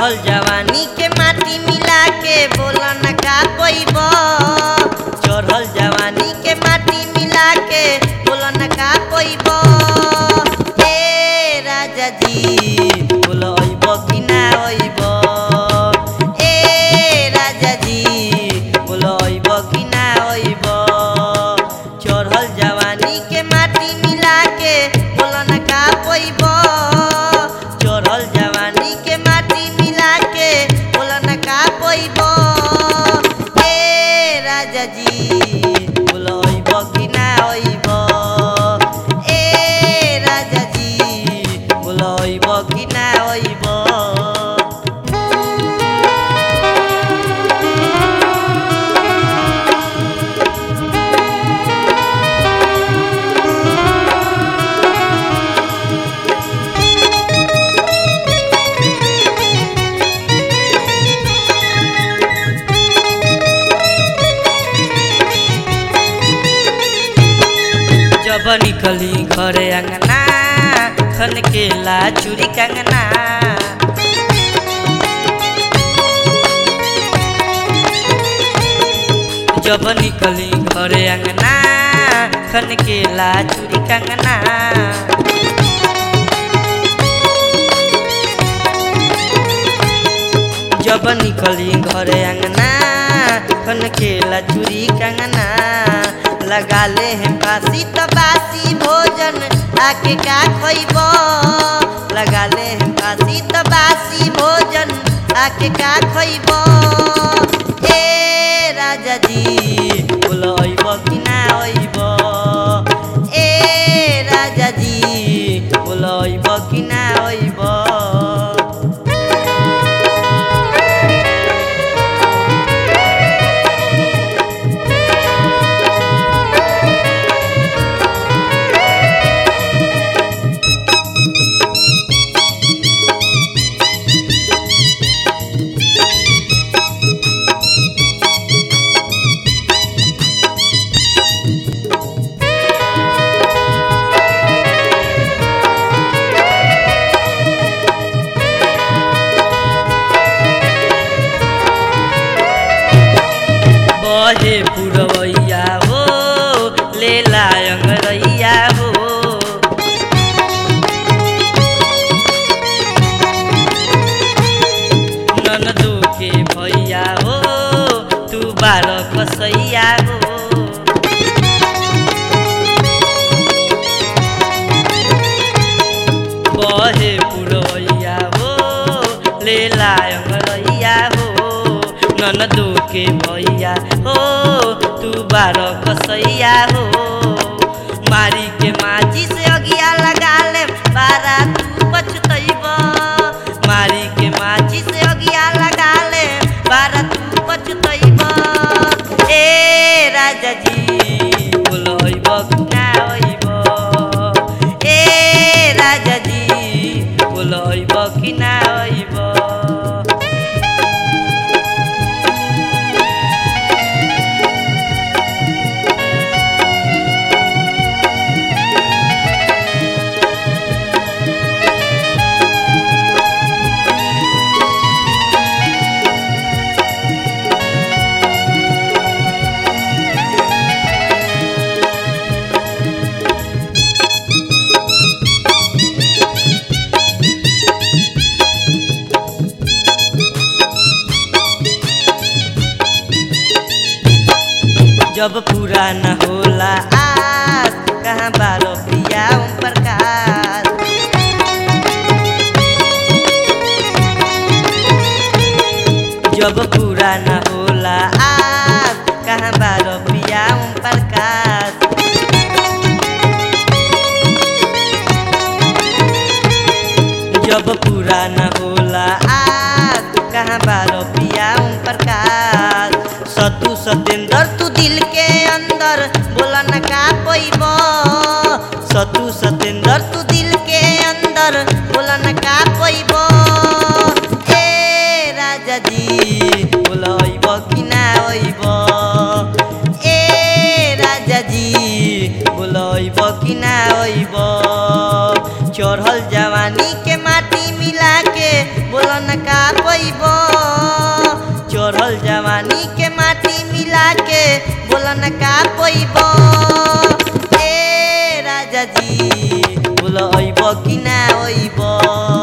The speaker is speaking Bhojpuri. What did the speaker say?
चढ़ल जवानी के माटी मिला के बोला न का कोइब चढ़ल जवानी के माटी मिला के बोला न का कोइब ए राजा जी बोला अइब कि ना अइब ए राजा जी बोला अइब कि ना अइब चढ़ल जवानी के माटी मिला के बोला न का कोइब चढ़ल जवानी के माटी मिला के बोला न का कोइब ए राजा जी बोला अइब कि ना अइब ए राजा जी बोला अइब कि ना अइब जब निकली घरे अंगना खन के ला चूड़ी कंगना जब निकली घरे अंगना खन के ला चूड़ी कंगना जब निकली घरे अंगना खन खेला चूड़ी कंगना लगा ले हैं बासी तो बासी भोजन आके का खोइब लगा ले हैं बासी तो बासी भोजन आके का खोइब ए राजा जी बोलो अइब कि ना अइब ए राजा जी बोलो अइब कि ना अइब बहे पुरवैया हो ले लायंगरैया हो ननदो के भैया हो तू बार कसैया हो बहे पुरवैया हो ले लायंगरैया हो ननदो के भैया हो तू बार कसैया हो मारी के माची से अगिया लगा ले बारा तू पछतैब मारी के माची से अगिया लगा ले बारा तू पछतैब ए राजा जी बोलो अइब कि ना अइब ए राजा जी बोलो अइब कि ना अइब जब पूरा न होला आस कहाँ बारो प्रिया ओम प्रकाश जब पूरा न होला आस कहाँ बारो प्रिया ओम प्रकाश जब पूरा न होला आस कहाँ बारो पिया ओम प्रकाश सतु सतेंद्र तू दिल के अंदर बोला न का पैब सतु सतेंद्र तू दिल के अंदर बोला न का पैब ए राजा जी बोला अइब कि ना अइब ए राजा जी बोला अइब कि ना अइब चढ़ल जवानी के माटी मिला के बोला न का पैब खैब चढ़ल जवानी के माटी मिला के बोलन का पैब ए राजा जी बोल अइब कि ना अइब